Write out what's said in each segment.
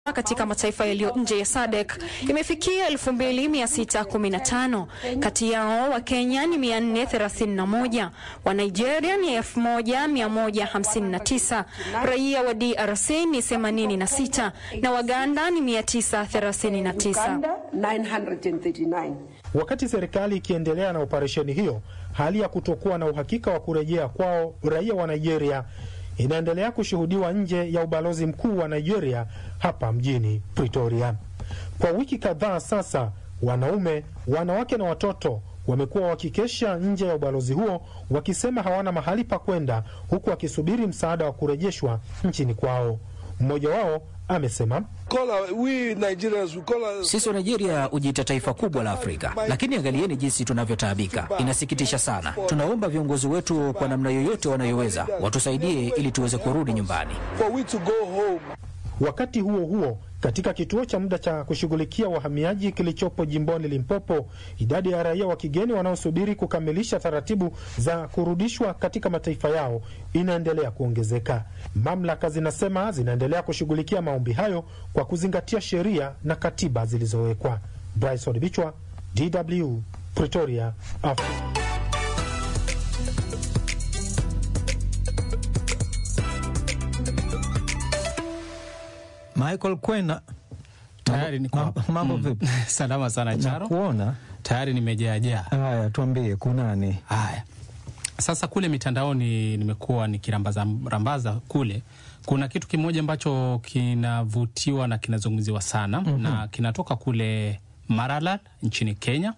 katika mataifa yaliyo nje ya SADC imefikia 2615. Kati yao wa Kenya ni 431, wa Nigeria ni 1159, raia wa DRC ni 86 na Waganda ni 939. Wakati serikali ikiendelea na operesheni hiyo, hali ya kutokuwa na uhakika wa kurejea kwao raia wa Nigeria inaendelea kushuhudiwa nje ya ubalozi mkuu wa Nigeria hapa mjini Pretoria. Kwa wiki kadhaa sasa, wanaume, wanawake na watoto wamekuwa wakikesha nje ya ubalozi huo wakisema hawana mahali pa kwenda, huku wakisubiri msaada wa kurejeshwa nchini kwao. Mmoja wao amesema sisi wa Nigeria hujiita taifa kubwa la Afrika, lakini angalieni jinsi tunavyotaabika. Inasikitisha sana. Tunaomba viongozi wetu kwa namna yoyote wanayoweza watusaidie ili tuweze kurudi nyumbani. Wakati huo huo, katika kituo cha muda cha kushughulikia wahamiaji kilichopo jimboni Limpopo, idadi ya raia wa kigeni wanaosubiri kukamilisha taratibu za kurudishwa katika mataifa yao inaendelea kuongezeka. Mamlaka zinasema zinaendelea kushughulikia maombi hayo kwa kuzingatia sheria na katiba zilizowekwa. Bryson Bichwa, DW, Pretoria, Afrika. Michael Kwena, tayari ni kwa mambo vipi? salama sana Charo, Nakuona tayari nimejaajaa. haya, tuambie kunani? Haya, sasa kule mitandaoni nimekuwa nikirambaza rambaza kule, kuna kitu kimoja ambacho kinavutiwa na kinazungumziwa sana Mhm. na kinatoka kule Maralal nchini Kenya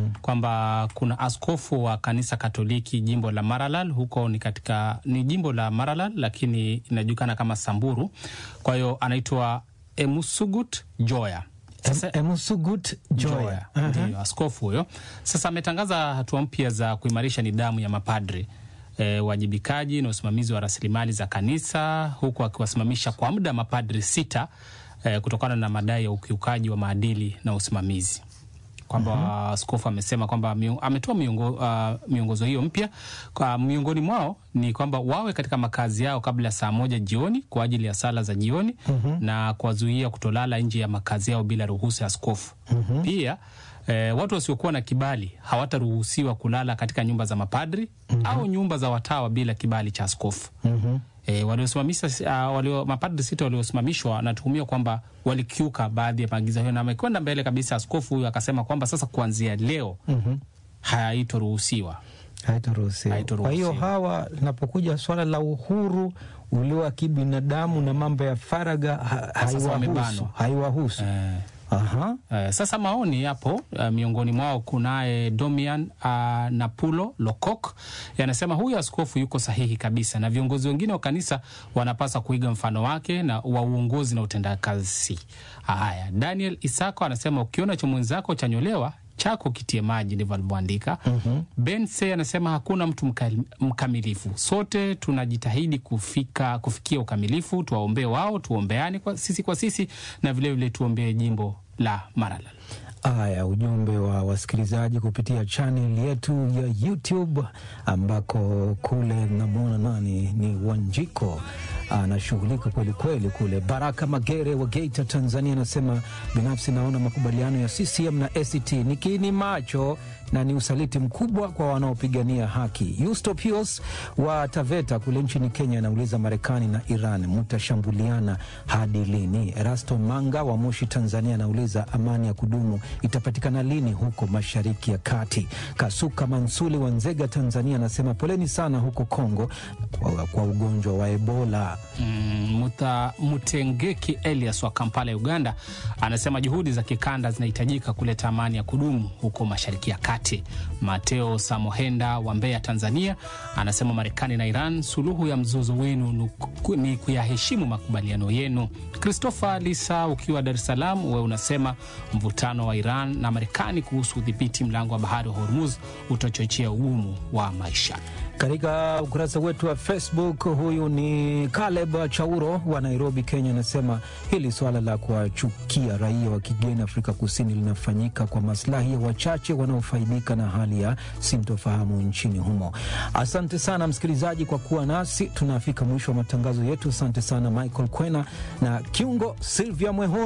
kwamba kuna askofu wa kanisa Katoliki jimbo la Maralal, huko ni katika ni jimbo la Maralal lakini inajulikana kama Samburu. Kwa hiyo anaitwa Emusugut Joya. Sasa, Emusugut Joya. Aha. Ndiyo, askofu huyo sasa ametangaza hatua mpya za kuimarisha nidhamu ya mapadri e, wajibikaji na usimamizi wa rasilimali za kanisa huku akiwasimamisha kwa muda mapadri sita e, kutokana na madai ya ukiukaji wa maadili na usimamizi kwamba askofu amesema kwamba mio- ametoa miongo, uh, miongozo hiyo mpya kwa miongoni mwao ni kwamba wawe katika makazi yao kabla ya saa moja jioni kwa ajili ya sala za jioni na kuwazuia kutolala nje ya makazi yao bila ruhusa ya askofu. Pia eh, watu wasiokuwa na kibali hawataruhusiwa kulala katika nyumba za mapadri au nyumba za watawa bila kibali cha askofu. E, waliosimamisha uh, walio, mapadri sita waliosimamishwa wanatuhumiwa kwamba walikiuka baadhi ya maagizo hayo, na amekwenda mbele kabisa. Askofu huyu akasema kwamba sasa kuanzia leo Mhm. haitoruhusiwa Haitaruhusiwa. Kwa hiyo hawa, linapokuja swala la uhuru ulio wa kibinadamu na mambo ya faragha ha, Sasa haiwahusu wamebanwa. haiwahusu. Aha. Eh, sasa maoni yapo eh, miongoni mwao kunaye Domian uh, Napulo Lokok yanasema huyu askofu yuko sahihi kabisa, na viongozi wengine wa kanisa wanapaswa kuiga mfano wake na wa uongozi na utendakazi. Haya, Daniel Isako anasema ukiona cha mwenzako chanyolewa chako kitie maji, ndivyo alivyoandika. Ben Se anasema hakuna mtu mka- mkamilifu, sote tunajitahidi kufika kufikia ukamilifu. Tuwaombee wao, tuombeane kwa sisi kwa sisi, na vilevile tuombee jimbo la Maralal. Haya, ujumbe wa wasikilizaji kupitia chanel yetu ya YouTube ambako kule namwona nani ni Wanjiko anashughulika kweli kweli kule. Baraka Magere wa Geita, Tanzania anasema binafsi naona makubaliano ya CCM na ACT ni kiini macho na ni usaliti mkubwa kwa wanaopigania haki. Yusto Pius wa Taveta kule nchini Kenya anauliza Marekani na Iran mtashambuliana hadi lini? Erasto Manga wa Moshi, Tanzania anauliza amani ya kudumu itapatikana lini huko Mashariki ya Kati? Kasuka Mansuli wa Nzega, Tanzania anasema poleni sana huko Kongo kwa, kwa ugonjwa wa Ebola. Mm, Muta, Mutengeki Elias wa Kampala, Uganda anasema juhudi za kikanda zinahitajika kuleta amani ya kudumu huko Mashariki ya Kati. Mateo Samohenda wa Mbeya, Tanzania anasema Marekani na Iran, suluhu ya mzozo wenu nuku- ni kuyaheshimu makubaliano yenu. Christopher Lisa ukiwa Dar es Salaam, wewe unasema mvutano wa Iran na Marekani kuhusu udhibiti mlango wa bahari wa Hormuz utachochea ugumu wa maisha. Katika ukurasa wetu wa Facebook, huyu ni Caleb Chauro wa Nairobi, Kenya, anasema hili swala la kuwachukia raia wa kigeni Afrika Kusini linafanyika kwa maslahi ya wachache wanaofaidika na hali ya sintofahamu nchini humo. Asante sana msikilizaji kwa kuwa nasi, tunafika mwisho wa matangazo yetu. Asante sana Michael Kwena na kiungo Silvia Mweho.